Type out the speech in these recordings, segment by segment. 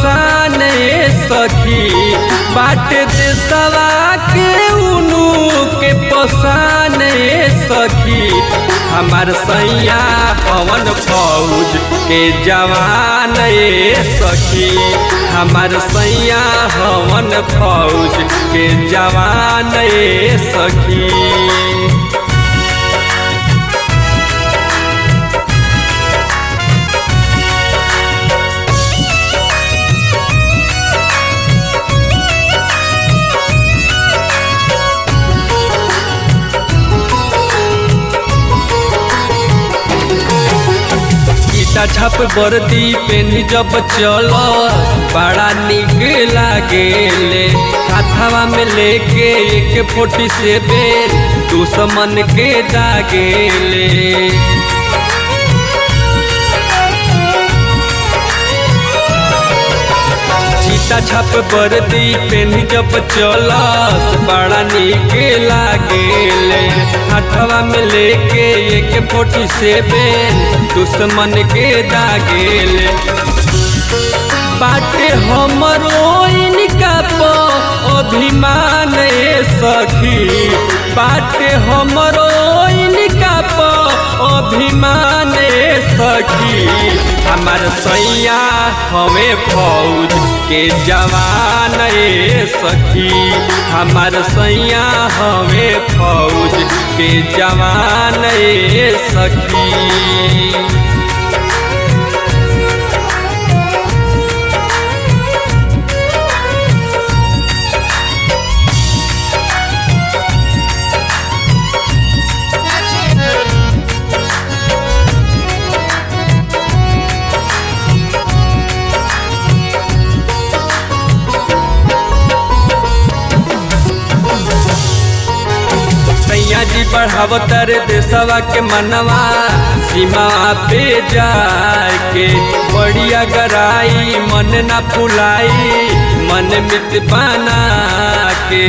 पसान ए सखी बाट देशवा के उनु के पसान ए सखी हमार सैया पवन फौज के जवान ए सखी हमार सैया हवन फौज के जवान ए सखी छप वर्दी पेनी जब चल बड़ा निक लागेले हाथवा में लेके एक फोटी से बेल दुश्मन के दागेले चीता छप वर्दी पेनी जब चलस बड़ा निक लागेले हाथवा में लेके एक फोटी से बेल दुश्मन के दागेले बाटे हमरो इनका प अभिमान ए सखी बाटे हमरो इनका प अभिमान ए सखी हमार सैया हमें फौज के जवान ए सखी हमार सैया हमें फौज के जवान ए सखी सैया जी बढ़ावतर देशवा के मनवा सीमा पे जाके बढ़िया गराई मन न फुलाई मन मित बना के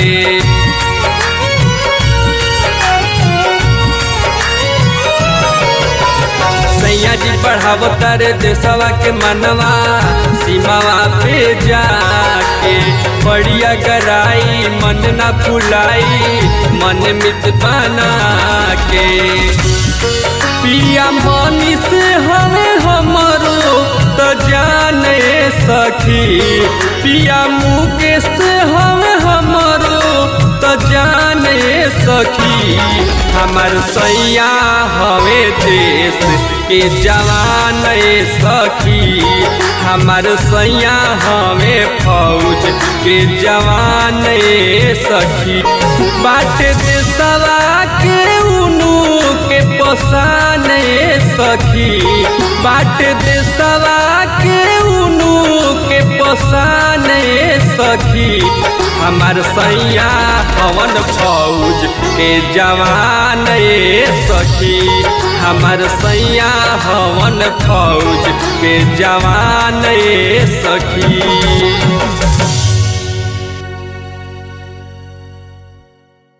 सैया जी बढ़ावतर देशवा के मनवा सीमावा पे जाके बढ़िया गराई मन न फुलाई मन मित बना के पिया मनी से हमें हमरो तो जाने सखी पिया मुकेश हमें हमरो तो जाने सखी हमार सैया हमें देश के जवान सखी हमार सैया हमें फौज के जवान सखी बाट देशवा के उनु के पसान सखी बाट देशवा के उनु के पसान सखी हमार सैया पवन फौज के जवान सखी हमार सैया हवन फौज के जवान सखी